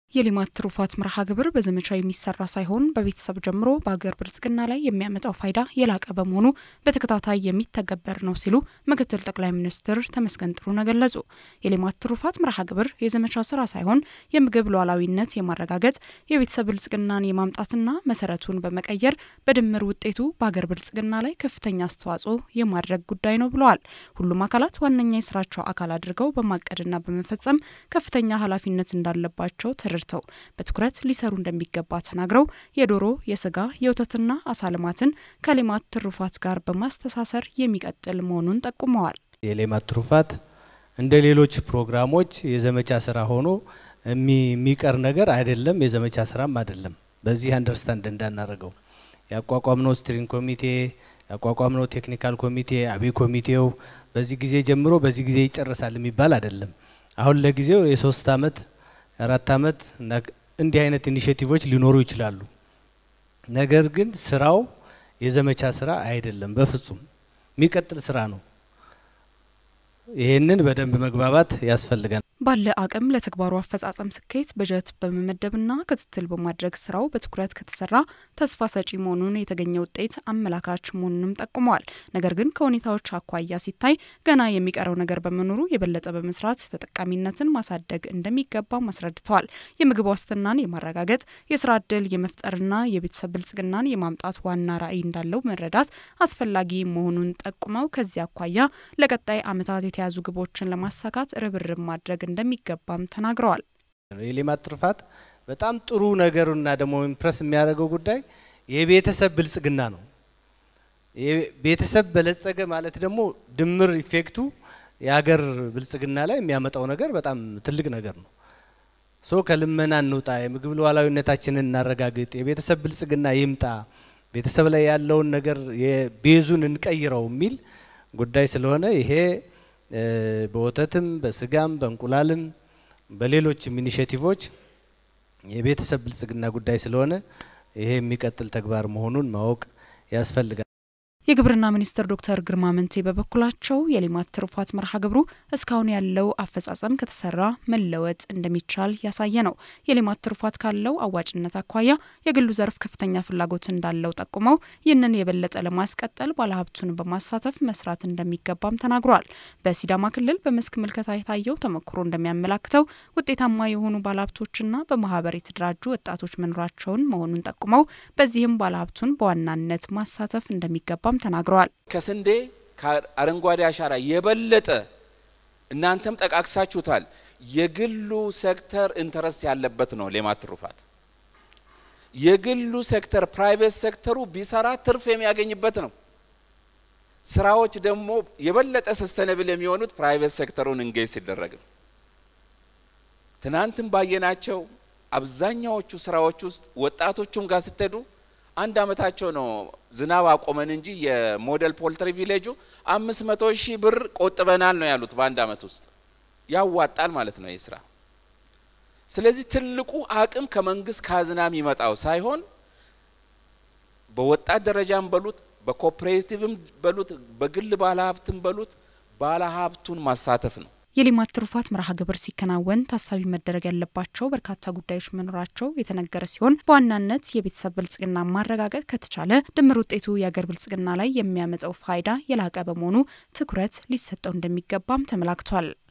የሌማት ትሩፋት መርሃ ግብር በዘመቻ የሚሰራ ሳይሆን በቤተሰብ ጀምሮ በሀገር ብልጽግና ላይ የሚያመጣው ፋይዳ የላቀ በመሆኑ በተከታታይ የሚተገበር ነው ሲሉ ምክትል ጠቅላይ ሚኒስትር ተመስገን ጥሩነህ ገለጹ። የሌማት ትሩፋት መርሃ ግብር የዘመቻ ስራ ሳይሆን የምግብ ሉዓላዊነት የማረጋገጥ የቤተሰብ ብልጽግናን የማምጣትና መሰረቱን በመቀየር በድምር ውጤቱ በሀገር ብልጽግና ላይ ከፍተኛ አስተዋጽኦ የማድረግ ጉዳይ ነው ብለዋል። ሁሉም አካላት ዋነኛ የስራቸው አካል አድርገው በማቀድና በመፈጸም ከፍተኛ ኃላፊነት እንዳለባቸው ተረድተው በትኩረት ሊሰሩ እንደሚገባ ተናግረው የዶሮ፣ የስጋ፣ የወተትና አሳ ልማትን ከሌማት ትሩፋት ጋር በማስተሳሰር የሚቀጥል መሆኑን ጠቁመዋል። የሌማት ትሩፋት እንደ ሌሎች ፕሮግራሞች የዘመቻ ስራ ሆኖ የሚቀር ነገር አይደለም፣ የዘመቻ ስራም አይደለም። በዚህ አንደርስታንድ እንዳናደርገው ያቋቋምነው ስትሪንግ ኮሚቴ ያቋቋምነው ቴክኒካል ኮሚቴ አብይ ኮሚቴው በዚህ ጊዜ ጀምሮ በዚህ ጊዜ ይጨርሳል የሚባል አይደለም። አሁን ለጊዜው የሶስት አመት አራት አመት እንዲህ አይነት ኢኒሽቲቮች ሊኖሩ ይችላሉ። ነገር ግን ስራው የዘመቻ ስራ አይደለም፣ በፍጹም የሚቀጥል ስራ ነው። ይህንን በደንብ መግባባት ያስፈልጋል። ባለ አቅም ለተግባሩ አፈጻጸም ስኬት በጀት በመመደብና ክትትል በማድረግ ስራው በትኩረት ከተሰራ ተስፋ ሰጪ መሆኑን የተገኘ ውጤት አመላካች መሆኑንም ጠቁመዋል። ነገር ግን ከሁኔታዎች አኳያ ሲታይ ገና የሚቀረው ነገር በመኖሩ የበለጠ በመስራት ተጠቃሚነትን ማሳደግ እንደሚገባ አስረድተዋል። የምግብ ዋስትናን የማረጋገጥ የስራ እድል የመፍጠርና የቤተሰብ ብልጽግናን የማምጣት ዋና ራዕይ እንዳለው መረዳት አስፈላጊ መሆኑን ጠቁመው ከዚህ አኳያ ለቀጣይ ዓመታት የተያዙ ግቦችን ለማሳካት ርብርብ ማድረግ እንደሚገባም ተናግረዋል። የሌማት ትሩፋት በጣም ጥሩ ነገሩና ደግሞ ኢምፕረስ የሚያደርገው ጉዳይ የቤተሰብ ብልጽግና ነው። ቤተሰብ በለጸገ ማለት ደግሞ ድምር ኢፌክቱ የሀገር ብልጽግና ላይ የሚያመጣው ነገር በጣም ትልቅ ነገር ነው። ሶ ከልመና እንውጣ፣ የምግብ ሉዓላዊነታችንን እናረጋግጥ፣ የቤተሰብ ብልጽግና ይምጣ፣ ቤተሰብ ላይ ያለውን ነገር የቤዙን እንቀይረው የሚል ጉዳይ ስለሆነ ይሄ በወተትም በስጋም በእንቁላልም በሌሎችም ኢኒሽቲቮች የቤተሰብ ብልጽግና ጉዳይ ስለሆነ ይሄ የሚቀጥል ተግባር መሆኑን ማወቅ ያስፈልጋል። የግብርና ሚኒስትር ዶክተር ግርማ መንቴ በበኩላቸው የሌማት ትሩፋት መርሃ ግብሩ እስካሁን ያለው አፈጻጸም ከተሰራ መለወጥ እንደሚቻል ያሳየ ነው። የሌማት ትሩፋት ካለው አዋጭነት አኳያ የግሉ ዘርፍ ከፍተኛ ፍላጎት እንዳለው ጠቁመው ይህንን የበለጠ ለማስቀጠል ባለሀብቱን በማሳተፍ መስራት እንደሚገባም ተናግሯል። በሲዳማ ክልል በመስክ ምልከታ የታየው ተሞክሮ እንደሚያመላክተው ውጤታማ የሆኑ ባለሀብቶችና በማህበር የተደራጁ ወጣቶች መኖራቸውን መሆኑን ጠቁመው በዚህም ባለሀብቱን በዋናነት ማሳተፍ እንደሚገባም ተናግረዋል። ከስንዴ ከአረንጓዴ አሻራ የበለጠ እናንተም ጠቃቅሳችሁታል። የግሉ ሴክተር ኢንተረስት ያለበት ነው ሌማት ትሩፋት። የግሉ ሴክተር ፕራይቬት ሴክተሩ ቢሰራ ትርፍ የሚያገኝበት ነው። ስራዎች ደግሞ የበለጠ ሰስተነብል የሚሆኑት ፕራይቬት ሴክተሩን እንጌጅ ሲደረግ ነው። ትናንትም ባየናቸው አብዛኛዎቹ ስራዎች ውስጥ ወጣቶቹም ጋር ስትሄዱ አንድ አመታቸው ነው ዝናብ አቆመን እንጂ የሞዴል ፖልትሪ ቪሌጁ አምስት መቶ ሺህ ብር ቆጥበናል ነው ያሉት በአንድ አመት ውስጥ ያዋጣል ማለት ነው ይህ ስራ። ስለዚህ ትልቁ አቅም ከመንግስት ካዝና የሚመጣው ሳይሆን በወጣት ደረጃም በሉት በኮኦፕሬቲቭም በሉት በግል ባለሀብትም በሉት ባለሀብቱን ማሳተፍ ነው። የሌማት ትሩፋት መርሃ ግብር ሲከናወን ታሳቢ መደረግ ያለባቸው በርካታ ጉዳዮች መኖራቸው የተነገረ ሲሆን በዋናነት የቤተሰብ ብልጽግና ማረጋገጥ ከተቻለ ድምር ውጤቱ የአገር ብልጽግና ላይ የሚያመጣው ፋይዳ የላቀ በመሆኑ ትኩረት ሊሰጠው እንደሚገባም ተመላክቷል።